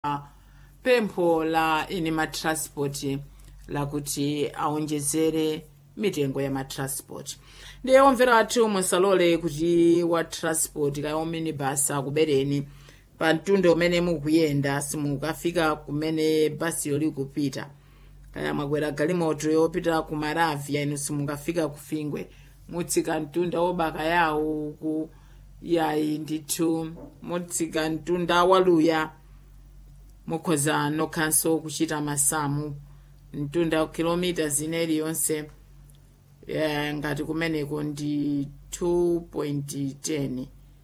pempho la eni matransport lakuti aonjezere mitengo ya matransport ndiye omvera athu musalole kuti wa transport kaya ominibus akubereni pa mtunda umene mukuyenda simukafika kumene basiyo likupita kaya mwakwera galimoto yopita ku maravia inu simukafika kufingwe mutsika mtunda wobaka yawo uku yayi ndithu mutsika mtunda waluya mukhoza nokhanso kuchita masamu mtunda kilomita zina iliyonse eh, ngati kumeneko ndi 2.10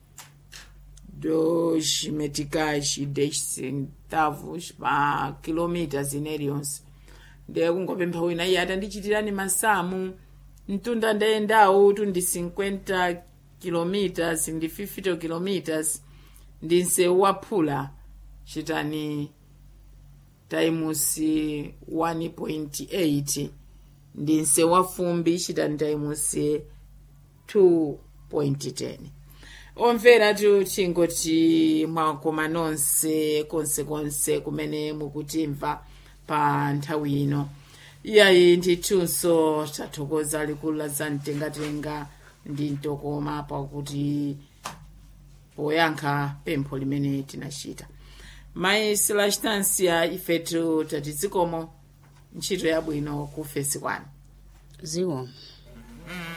dos meticais dez centavos pa kilomita zina iliyonse ndiye kungopempha wina iye atandichitirani masamu mtunda ndayendawu tundi 50 kilometers ndi 50 kilometers ndi msewu waphula chitani times 1.8 ndi msewu wafumbi chitani times 2.10 omvera tingoti mwakoma nonse konsekonse kumene mukutimva pa nthawi ino iyayi ndithunso tathokoza likulu la zamtengatenga ndi mtokoma pakuti poyankha pempho limene tinachita mayi silachitansiya ifetu tatizikomo ntchito yabwino ku fesi kwanu ziwo